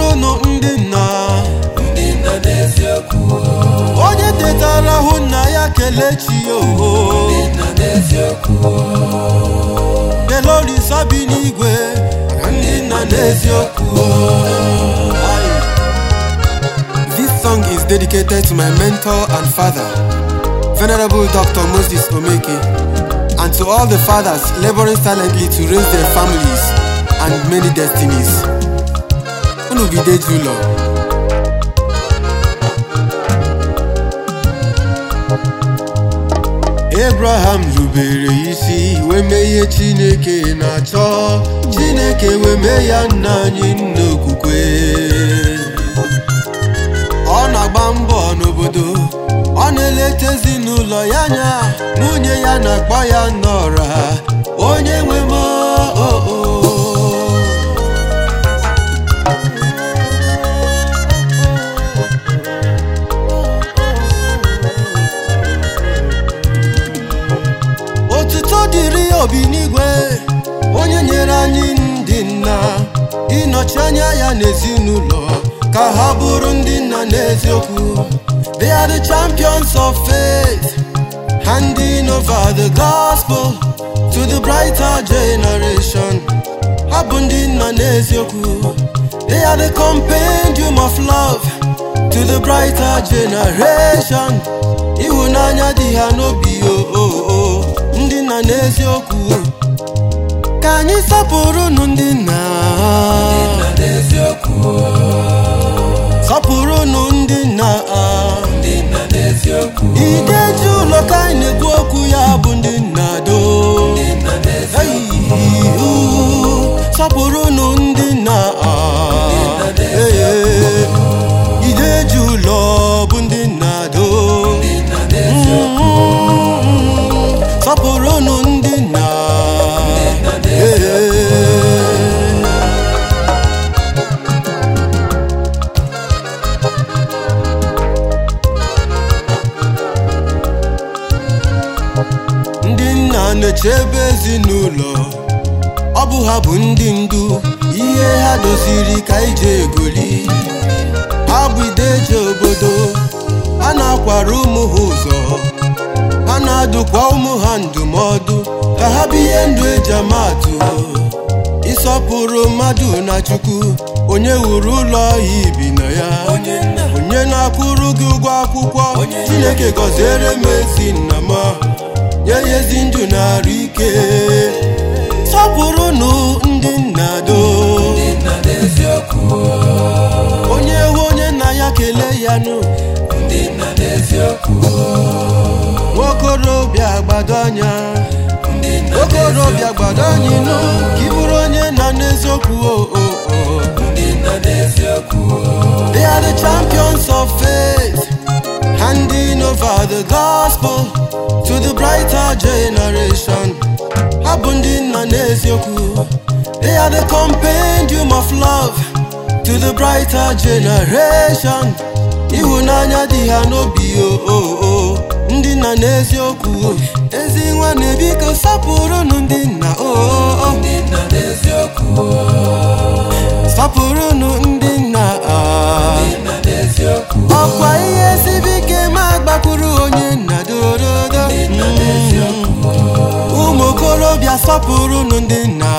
sọpụrụnụ ndị nna ndị nna n'eziokwu onye tetara hụ nna ya kelee chi ya oho ndị nna n'eziokwu kelorisa bi n'igwe maka ndị nna n'eziokwu Aye. This song is dedicated to my mentor and father, Venerable Dr. Moses Omeke, and to all the fathers laboring silently to raise their families and many destinies. Unu gide ụlọ. Abraham rubere isi wee mee ihe Chineke na-achọ Chineke wee mee ya nna anyị nna okwukwe ọ na-agba mbọ n'obodo ọ na-eleta ezinụlọ ya anya nwunye ya na-akpọ ya n'ọra onye nwe m o o otuto dịrị ya obi n'igwe onye nyere anyị ndị nna ịnọchi anya ya n'ezinụlọ ka ha bụrụ ndị nna n'eziokwu they are the champions of faith handing over the gospel to the brighter generation ha bụ ndị nna n'eziokwu they are the compendium of love to the brighter generation ịhụnanya dị ha n'obi o o o ndị nna n'eziokwu ka anyị sọpụrụnụ ndị nna nna n'eziokwu sọpụrụnụ ndị nna ndị nna n'eziokwu ideji ụlọ ka anyị na-ekwu okwu ya bụ ndị nna do ndị nna n'eziokwu Eyihu, sọpụrụnụ ndị nna Ee, ideji ụlọ bụ ndị nna do ndị nna n'eziokwu sọpụrụnụ ndị nna nna n'eziokwu Ee. ndị nna na-echebe ezinụlọ ọ bụ ha bụ ndị ndu ihe ha doziri ka ije egoli ha bụ ideje obodo ha na-akwara ụmụ ha ụzọ ha na-adụkwa ụmụ ha ndụmọdụ ka ha bụ ihe ndụ eji amatụ ịsọpụrụ mmadụ na chukwu onye wuru ụlọ ya ibi na ya onye nna onye na-akwụrụ gị ụgwọ akwụkwọ Onye- chineke gọziere m ezi nna m nye ya ezi ndụ na-arụ ike sọpụrụnụ ndị nna do ndị nna n'eziokwu onye hụ onye nna ya kelee ya nụ ndị nna n'eziokwu nwokorobịa gbado anya ndị nna okorobịa gbado anyị nụ ka ị bụrụ onye nna n'eziokwu o o o ndị nna n'eziokwu They are the champions of faith, handing over the gospel to the brighter generation. Ha bụ ndị nna n'eziokwu. They are the compendium of love to the brighter generation. Ịhụnanya dị ha n'obi o o o ndị nna n'eziokwu. Ezi nwanne biko sapụrụnụ ndị nna o o o. ndị nna n'eziokwu sapụrụnụ ndị nna a. ndị nna n'eziokwu ọkwa ihe siri ike ma gbakwuru onye nna dorodo ndị nna n'eziokwu ụmụ okorobịa sọpụrụnụ ndị nna